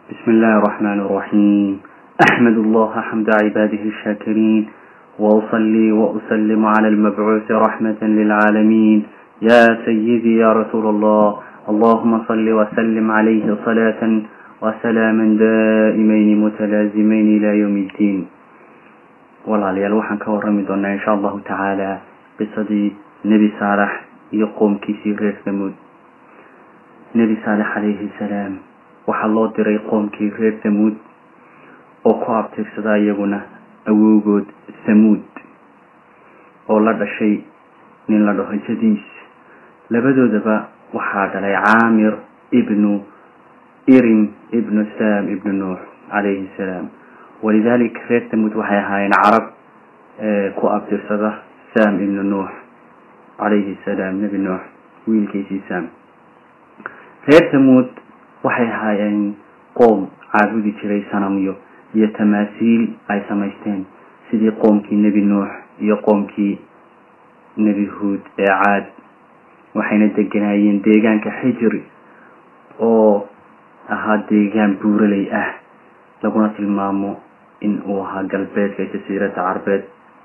بسم الله الرحمن الرحيم أحمد الله حمد عباده الشاكرين وأصلي وأسلم على المبعوث رحمة للعالمين يا سيدي يا رسول الله اللهم صل وسلم عليه صلاة وسلاما دائمين متلازمين إلى يوم الدين walaalayaal waxaan ka warrami doonaa insha allahu tacaala qisadii nebi saalax iyo qoomkiisii reer samuud nebi saalex calayhi salaam waxaa loo diray qoomkii reer samuud oo ku abtirsada iyaguna awowgood samuud oo la dhashay nin la dhaho jadiis labadoodaba waxaa dhalay caamir ibnu irim ibnu sam ibnu nuux calayhi salaam walidalik reer samuud waxay ahaayeen carab ku abtirsada sam ibnu nuux calayhi salaam nebi nuux wiilkiisii sam reer samuud waxay ahaayeen qoom caabudi jiray sanamyo iyo tamaasiil ay samaysteen sidii qoomkii nebi nuux iyo qoomkii nebi huud ee caad waxayna deganaayeen deegaanka xijri oo ahaa deegaan buuraley ah laguna tilmaamo in uu ahaa galbeedka jasiirada carbeed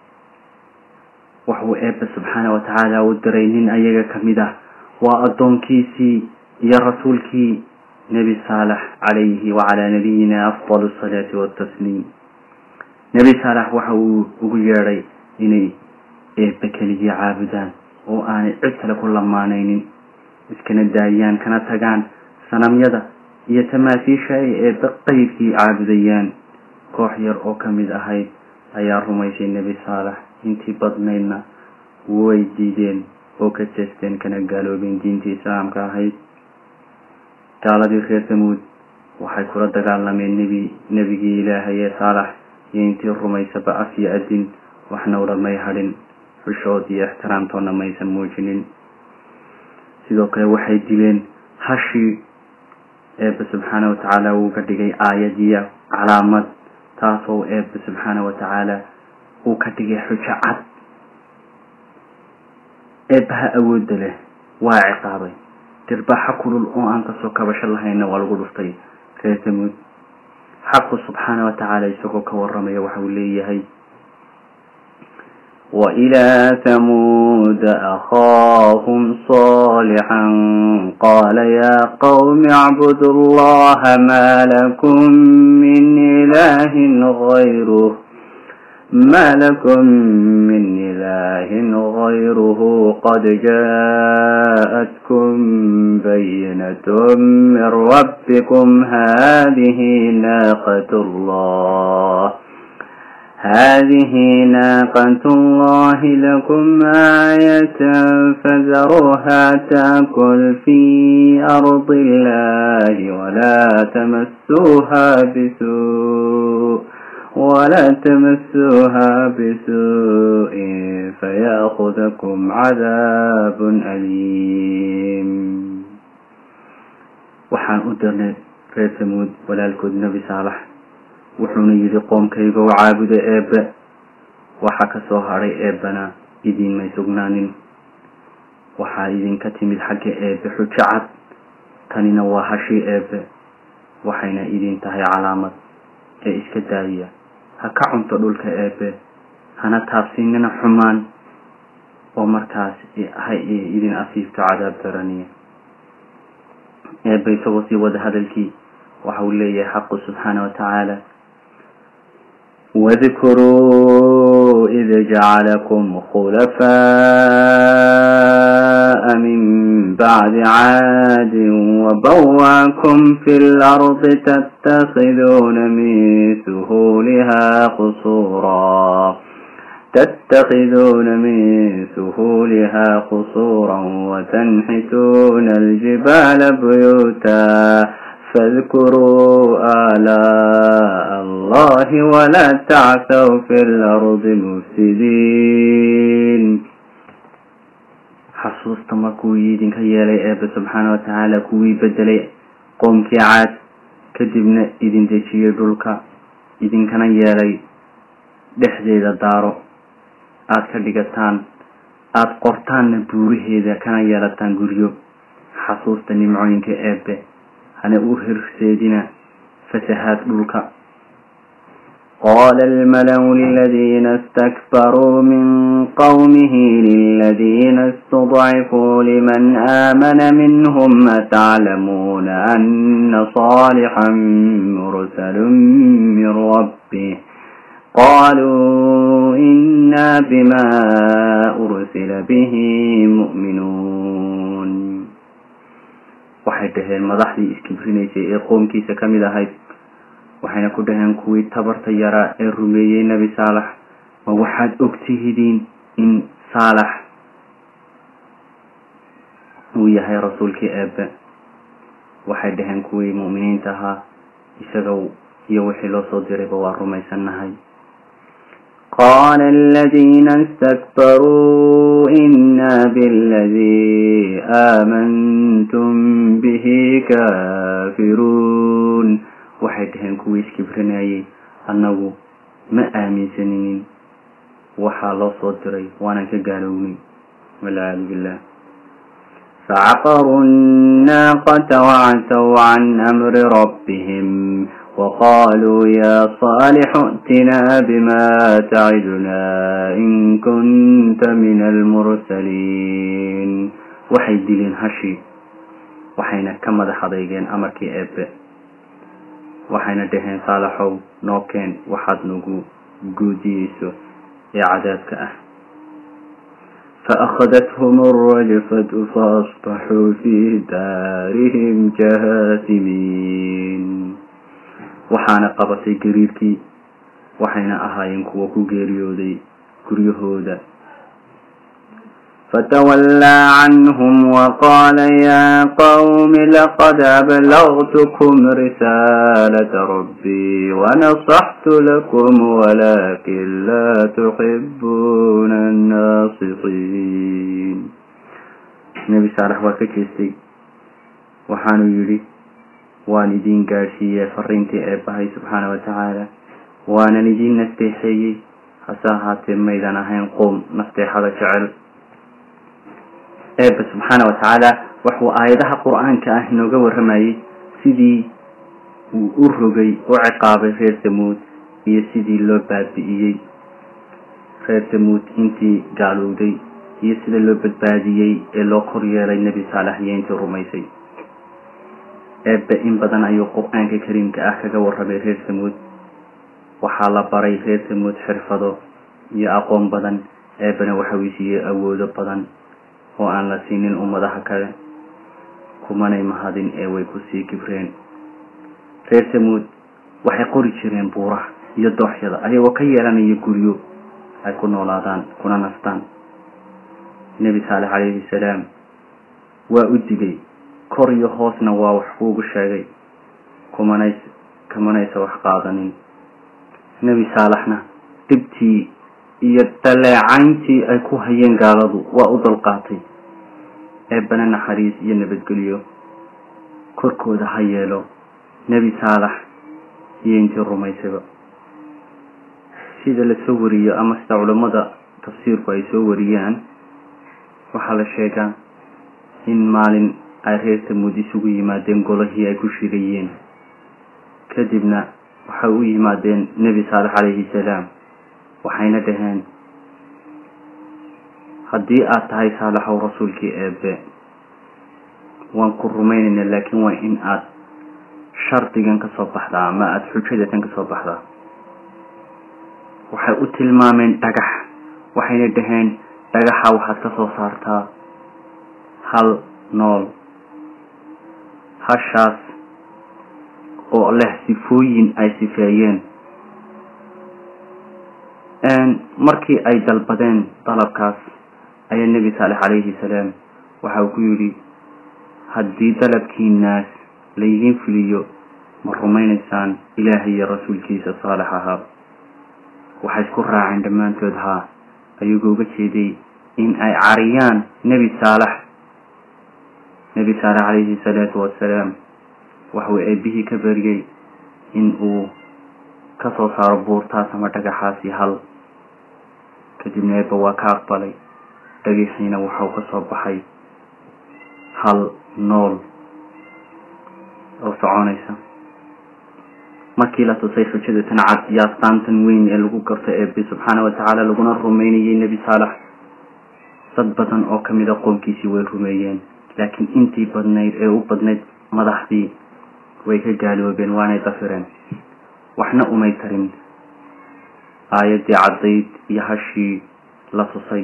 waxuu eebbe subxaana watacaala u diray nin ayaga kamid ah waa addoonkiisii iyo rasuulkii nebi saalex calayhi wacalaa nabiyina afdal asalaati watasliim nebi saalex waxa uu ugu yeedhay inay eebbe keligii caabudaan oo aanay cid kale ku lamaanaynin iskana daayaan kana tagaan sanamyada iyo tamaasiisha ay eebbe qeybkii caabudayaan koox yar oo ka mid ahayd ayaa rumaysay nebi saalex intii badnaydna way diideen oo ka jeesteen kana gaaloobeen diintii islaamka ahayd gaaladii reer samuud waxay kula dagaalameen nebi nebigii ilaahay ee saalax iyo intii rumaysaba af iyo adin waxna ulamay hadhin xushood iyo ixtiraamtoona maysan muujinin sidoo kale waxay dileen hashii eebbe subxaana watacaala uu ka dhigay aayad iyo calaamad taasoo eebbe subxaana watacaala uu ka dhigay xujo cad eebbaha awoodda leh waa ciqaabay dirbaxa kulul oo aan kasoo kabasho lahayna waa lagu dhuftay reer samuud xaqu subxaana watacaala isagoo ka waramaya waxa uu leeyahay وإلى ثمود أخاهم صالحا قال يا قوم اعبدوا الله ما لكم من إله غيره ما لكم من إله غيره قد جاءتكم بينة من ربكم هذه ناقة الله هذه ناقة الله لكم آية فذروها تأكل في أرض الله ولا تمسوها بسوء ولا تمسوها بسوء فيأخذكم عذاب أليم waxaan u dirnay reer samuud walaalkood nebi saalax wuxuuna yidhi qoomkayga u caabuda eebbe waxaa ka soo hadhay eebbana idiinmay sugnaanin waxaa idinka timid xagga eebbe xujo cad tanina waa hashii eebbe waxayna idin tahay calaamad ee iska daadiya ha ka cunto dhulka eebbe hana taabsiinina xumaan oo markaas ha idin afiifto cadaab daraniya eebbe isagoo sii wada hadalkii waxa uu leeyahay xaqu subxaana watacaala واذكروا إذ جعلكم خلفاء من بعد عاد وبواكم في الأرض تتخذون من سهولها قصورا تتخذون من سهولها قصورا وتنحتون الجبال بيوتا فاذكروا آلاء الله ولا تعثوا في الأرض مفسدين xasuusta markuu idinka yeelay eebbe subxaana watacaala kuwii bedelay qoomkii caad kadibna idin dejiyey dhulka idinkana yeelay dhexdeeda daaro aada ka dhigataan aada qortaanna buuraheeda kana yeelataan guryo xasuusta nimcooyinka eebbe hana u hirseedina fasahaad dhulka قال الملأ الذين استكبروا من قومه للذين استضعفوا لمن آمن منهم أتعلمون أن صالحا مرسل من ربه قالوا إنا بما أرسل به مؤمنون waxay dhaheen madaxdii iskibrinaysay ee qoomkiisa ka mid ahayd waxayna ku dhaheen kuwii tabarta yaraa ee rumeeyey nebi saalax ma waxaad ogtihidiin in saalax uu yahay rasuulkii eebe waxay dhaheen kuwii mu'miniinta ahaa isaga iyo wixii loo soo dirayba waa rumaysannahay قال الذين استكبروا إنا بالذي آمنتم به كافرون waxay dhaheen kuwii iskibrinayay annagu ma aaminsaninin waxaa loo soo diray waanan ka gaalownay walciyaadu billah فعقروا الناقة وعتوا عن أمر ربهم وقالوا يا صالح ائتنا بما تعدنا إن كنت من المرسلين waxay dileen hashi waxayna ka madax adeygeen amarkii eebe waxayna dhaheen saalaxow noo keen waxaad nagu guudiyeyso ee cadaabka ah فأخذتهم الرجفة فأصبحوا في دارهم جاثمين waxaana qabatay gariirkii waxayna ahaayeen kuwa ku geeriyooday guryahooda فتولى عنهم وقال يا قوم لقد أبلغتكم رسالة ربي ونصحت لكم ولكن لا تحبون الناصحين nebi saalax waa ka jeestay waxaanu yidhi waan idiin gaadhsiiyey fariintii eebbahay subxaana wa tacaala waanan idiin nasteexeeyey hase ahaatee maydan ahayn qoom nasteexada jecel eebba subxaana wa tacaala wuxuu aayadaha qur-aanka ah inooga warramayey sidii uu u rogay u ciqaabay reer tamuud iyo sidii loo baabi'iyey reer tamuud intii gaalowday iyo sida loo badbaadiyey ee loo kor yeelay nebi saalax iyo intii rumaysay eebbe in badan ayuu qur-aanka kariimka ah kaga warramay reer tamuud waxaa la baray reer tamuud xirfado iyo aqoon badan eebbena waxa uu siiyey awoodo badan oo aan la siinin ummadaha kale kumanay mahadin ee way kusii kibreen reer tamuud waxay qori jireen buuraha iyo dooxyada ayagoo ka yeelanaya guryo ay ku noolaadaan kuna nastaan nebi saalex calayhi salaam waa u digay kor iyo hoosna waa wax kuugu sheegay kumanays kamanaysa wax qaadanin nebi saalaxna dhibtii iyo daleecayntii ay ku hayeen gaaladu waa u dulqaatay eebbana naxariis iyo nabadgelyo korkooda ha yeelo nebi saalax iyo intii rumaysayba sida lasoo wariyo ama sida culammada tafsiirku ay soo wariyaan waxaa la sheegaa in maalin ay reer tamuud isugu yimaadeen golahii ay ku shirayeen kadibna waxay u yimaadeen nebi saalex calayhi salaam waxayna dhaheen haddii aad tahay saalaxow rasuulkii eebe waan ku rumaynaynaa laakiin waa in aad shardigan ka soo baxdaa ama aada xujadatan ka soo baxdaa waxay u tilmaameen dhagax waxayna dhaheen dhagaxa waxaad ka soo saartaa hal nool hashaas oo leh sifooyin ay sifeeyeen markii ay dalbadeen dalabkaas ayaa nebi saalex calayhi salaam waxa uu ku yidhi haddii dalabkiinaas laydiin fuliyo ma rumaynaysaan ilaahay iyo rasuulkiisa saalex ahaa waxay isku raaceen dhammaantood haa ayagoo uga jeeday in ay cariyaan nebi saalex nebi saalex calayhi salaatu wasalaam waxuu eebbihii ka baryey in uu ka soo saaro buurtaas ama dhagaxaasi hal kadibna eebba waa ka aqbalay dhagaxiina waxau ka soo baxay hal nool oo soconaysa markii la tusay xujada tan cad iyo astaantan weyn ee lagu garto eebe subxaana watacaala laguna rumeynayay nebi saalax dad badan oo kamid a qoomkiisii way rumeeyeen laakiin intii badnayd ee u badnayd madaxdii way ka gaaloobeen waanay dafireen waxna umay tarin aayaddii caddayd iyo hashii la tusay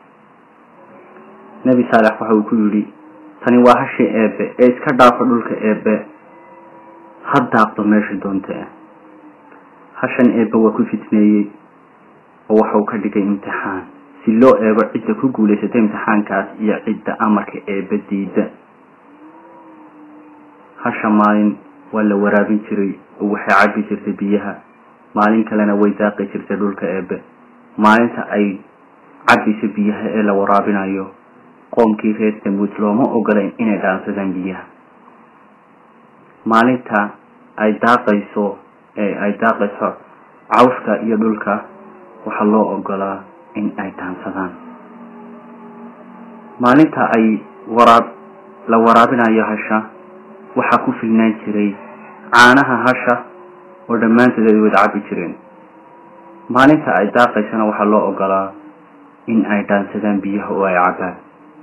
nebi saalex waxa uu ku yidhi tani waa hashii eebe ee iska dhaafo dhulka eebe ha daaqdo meesha doonta hashan eebe waa ku fitneeyey oo waxa uu ka dhigay imtixaan si loo eego cidda ku guulaysata imtixaankaas iyo cidda amarka eebe diida hasha maalin waa la waraabin jiray oo waxay cabi jirtay biyaha maalin kalena way daaqi jirtay dhulka eebe maalinta ay cabayso biyaha ee la waraabinayo qoomkii reer tamuud looma ogolayn inay dhaansadaan biyaha maalinta ay daaqayso ee ay daaqayso cawska iyo dhulka waxaa loo ogolaa in ay dhaansadaan maalinta ay waraab la waraabinayo hasha waxaa ku filnaan jiray caanaha hasha oo dhammaantood ay wada cabi jireen maalinta ay daaqaysana waxaa loo ogolaa in ay dhaansadaan biyaha oo ay cabaan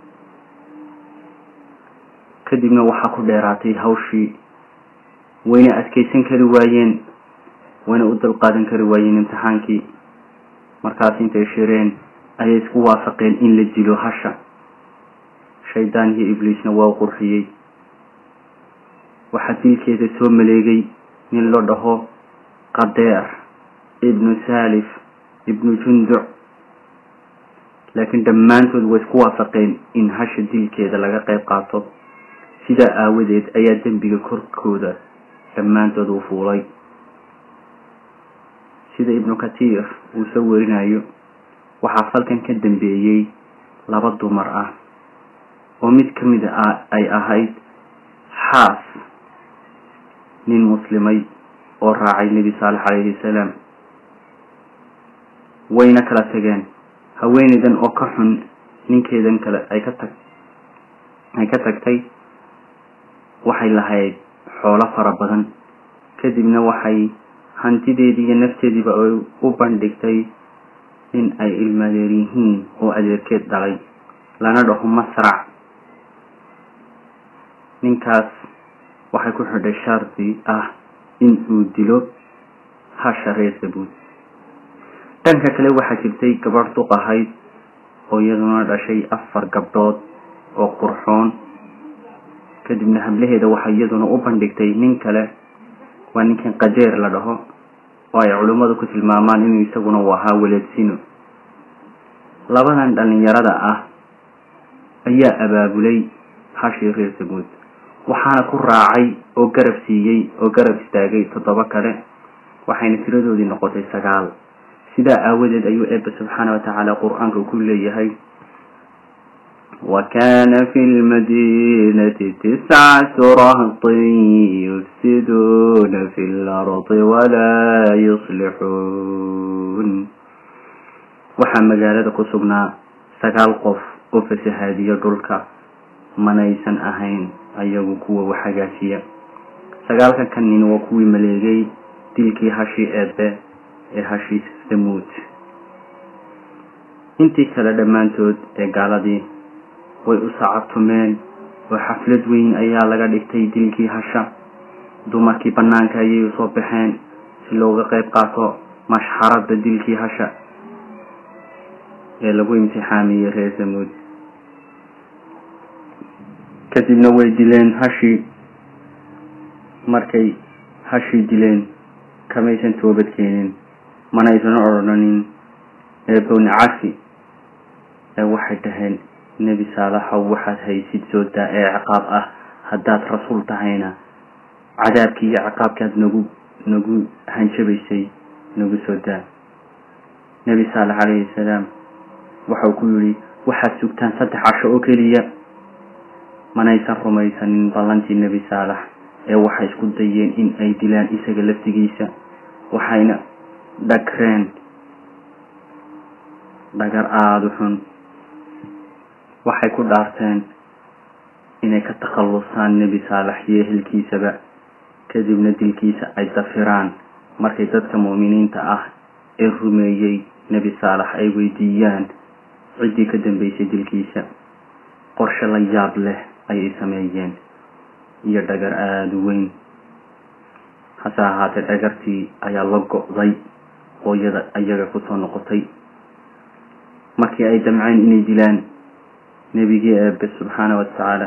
kadibna waxaa ku dheeraatay hawshii wayna adkeysan kari waayeen wayna u dulqaadan kari waayeen imtixaankii markaas intay shireen ayay isku waafaqeen in la dilo hasha shaydaan iyo ibliisna waa u qurxiyey waxaa dilkeeda soo maleegay nin la dhaho qadeer ibnu saalif ibnu junduc laakiin dhammaantood way isku waafaqeen in hasha dilkeeda laga qayb qaato sidaa aawadeed ayaa dembiga korkooda dhammaantood uu fuulay sida ibnu katiir uu soo warinayo waxaa falkan ka dambeeyey laba dumar ah oo mid ka mid a ay ahayd xaas nin muslimay oo raacay nebi saalex calayhi salaam wayna kala tageen haweeneydan oo ka xun ninkeedan kale ay ka tag ay ka tagtay waxay lahayd xoolo fara badan kadibna waxay hantideedii iyo nafteediiba ay u bandhigtay in ay ilmadeer yihiin oo adeerkeed dhalay lana dhaho masrac ninkaas waxay ku xidhay shardi ah in uu dilo hasha reer sabuud dhanka kale waxaa jirtay gabadh duq ahayd oo iyaduna dhashay afar gabdhood oo qurxoon kadibna hablaheeda waxay iyaduna u bandhigtay nin kale waa ninkan qadeer la dhaho oo ay culimmadu ku tilmaamaan inuu isaguna u ahaa weleedsino labadan dhalinyarada ah ayaa abaabulay hashii reer sabuud waxaana ku raacay oo garab siiyey oo garab istaagay toddoba kale waxayna tiradoodii noqotay sagaal sidaa aawadeed ayuu eebbe subxaana watacaala qur-aanka ku leeyahay وكان في المدينة تسعة رهط يفسدون في الأرض ولا يصلحون waxaa magaalada ku sugnaa sagaal qof oo fasahaadiya dhulka manaysan ahayn ayagu kuwa wax hagaajiya sagaalka kan nin waa kuwii maleegay dilkii hashii eebe ee hashii samuud intii kale dhammaantood ee gaaladii way u sacabtumeen oo xaflad weyn ayaa laga dhigtay dilkii hasha dumarkii bannaanka ayay usoo baxeen si looga qayb qaato mashxaradda dilkii hasha ee lagu imtixaamiyey reer samuud kadibna way dileen hashii markay hashii dileen kamaysan toobad keenin manaysan odhanin eebowni cafi ee waxay dhaheen nebi saalaxow waxaad haysid soo daa ee ciqaab ah haddaad rasuul tahayna cadaabkii iyo ciqaabkaad nagu nagu hanjabaysay nagu soo daa nebi saalex calayhi salaam waxau ku yidhi waxaad sugtaan saddex casho oo keliya manaysan rumaysanin ballantii nebi saalax ee waxay isku dayeen in ay dilaan isaga laftigiisa waxayna dhagreen dhagar aada u xun waxay ku dhaarteen inay ka takhallusaan nebi saalax iyo ehelkiisaba kadibna dilkiisa ay dafiraan markay dadka mu'miniinta ah ee rumeeyey nebi saalax ay weydiiyaan ciddii ka dambeysay dilkiisa qorshe la yaab leh ayay sameeyeen iyo dhagar aada u weyn hase ahaatee dhagartii ayaa la go-day oo iyada iyaga kusoo noqotay markii ay damceen inay dilaan nebigii eebe subxaana wa tacaala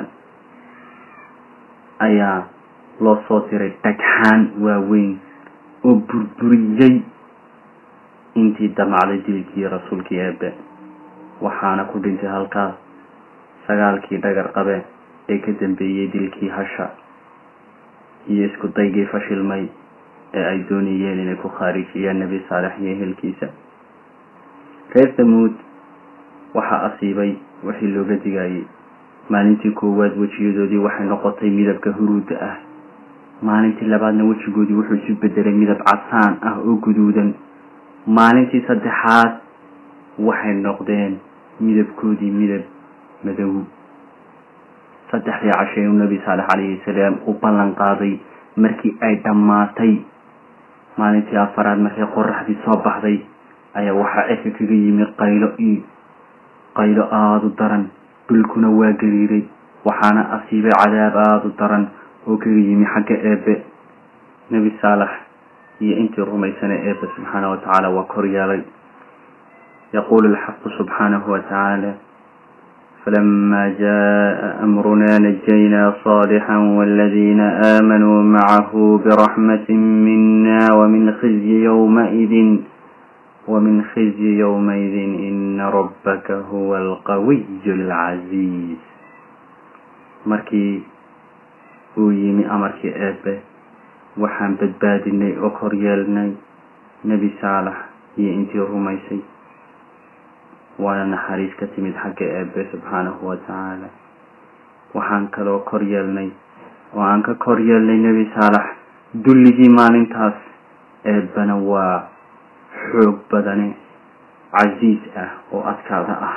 ayaa loo soo diray dhagxaan waaweyn oo burburiyey intii damacday dilkii rasuulkii eebe waxaana ku dhintay halkaas sagaalkii dhagar qabe ee ka dambeeyey dilkii hasha iyo isku daygii fashilmay ee ay doonayeen inay ku khaarijiyaan nebi saalex iyo ehelkiisa reer tamuud waxaa asiibay wixii looga digayay maalintii koowaad wejiyadoodii waxay noqotay midabka huruudda ah maalintii labaadna wejigoodii wuxuu isu bedelay midab casaan ah oo guduudan maalintii saddexaad waxay noqdeen midabkoodii midab madow saddexdii cashay uu nebi saalex calayhi salaam u ballan qaaday markii ay dhammaatay maalintii afaraad markay qoraxdii soo baxday ayaa waxaa cirka kaga yimi qaylo iyo qaylo aada u daran dhulkuna waa gariiray waxaana asiibay cadaab aada u daran oo kaga yimi xagga eebe nebi saalax iyo intii rumaysana eebe subxaana wa tacaala waa kor yeelay yaquulu alxaqu subxaanahu wa tacaala فلما جاء أمرنا نجينا صالحا والذين آمنوا معه برحمة منا ومن خزي يومئذ ومن خزي يومئذ إن ربك هو القوي العزيز markii uu yimi amarkii eebe waxaan badbaadinay oo koryeelnay nebi saalax iyo intii rumaysay waana naxariis ka timid xagga eebe subxaanahu wa tacaala waxaan kaloo kor yeelnay oo aan ka kor yeelnay nebi saalax dulligii maalintaas eebana waa xoog badane casiis ah oo adkaada ah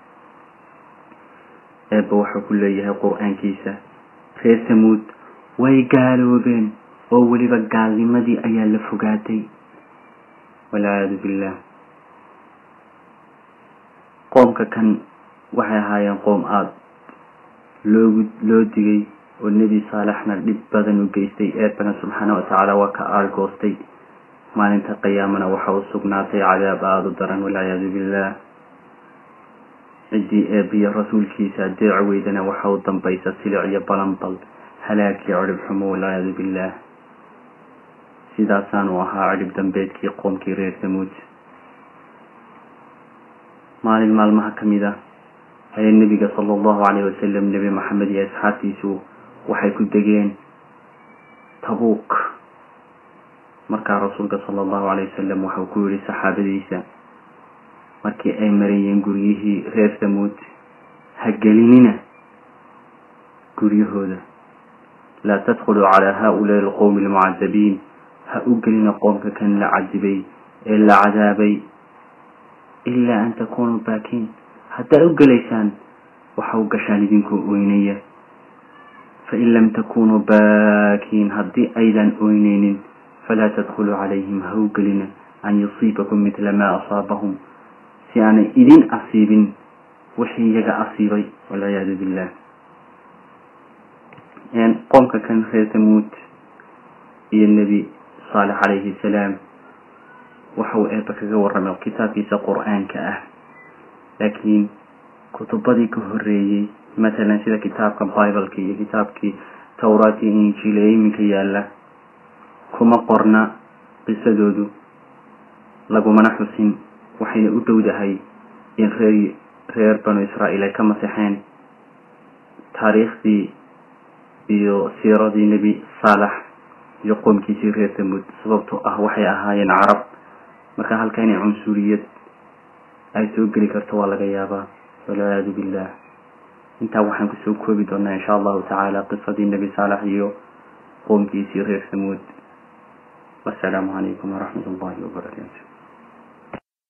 eebba wuxuu ku leeyahay qur-aankiisa reer tamuud way gaaloobeen oo weliba gaalnimadii ayaa la fogaatay walciyaadu billah qoomka kan waxay ahaayeen qoom aada loogu loo digay oo nebi saalaxna dhib badan u geystay eebana subxaana wa tacaala waa ka aargoostay maalinta qiyaamana waxa u sugnaatay cadaab aada u daran walciyaadu billah ciddii eebiyo rasuulkiisa adeec weydana waxa u dambaysa silic iyo balanbal halaagii cirib xumo walciyaadu billah sidaasaanu ahaa cirib dambeedkii qoomkii reer tamuud maalin maalmaha ka mid ah ayaa nebiga sala allahu calayhi wasalam nebi maxamed iyo asxaabtiisu waxay ku degeen tabuuk markaa rasuulka sala allahu calayh wasalam waxau ku yihi saxaabadiisa markii ay marayeen guryihii reer tamuud ha gelinina guryahooda laa tadkhuluu calaa haa-ulaai alqowmi almucadabiin ha u gelina qoomka kan la cadibay ee la cadaabay ilaa an takunuu baakiin haddaad u gelaysaan waxa u gashaan idinkoo oynaya fain lam takunuu baakiin haddii aydan oyneynin falaa tadkhuluu calayhim ha u gelina an yusiibakum midla maa asaabahum si aanay idin asiibin wixii iyaga asiibay walciyaadu billah qoomka kan reer tamuud iyo nebi saalex calayhi salaam waxa uu eeba kaga warramay kitaabkiisa qur-aanka ah laakiin kutubadii ka horeeyey matalan sida kitaabka bibleka iyo kitaabkii towraat iyo injiil ee iminka yaalla kuma qorna qisadoodu lagumana xusin waxayna u dhowdahay in reer reer banu israa'iil ay ka masexeen taariikhdii iyo siiradii nebi saalax iyo qoomkiisii reer tamuud sababtoo ah waxay ahaayeen carab marka halka inay cunsuriyad ay soo geli karto waa laga yaabaa walciyaadu billah intaa waxaan kusoo koobi doonaa insha allahu tacaala qisadii nebi saalax iyo qoomkiisii reer tamuud wasalaamu calaykum waraxmat ullahi wabarakaatu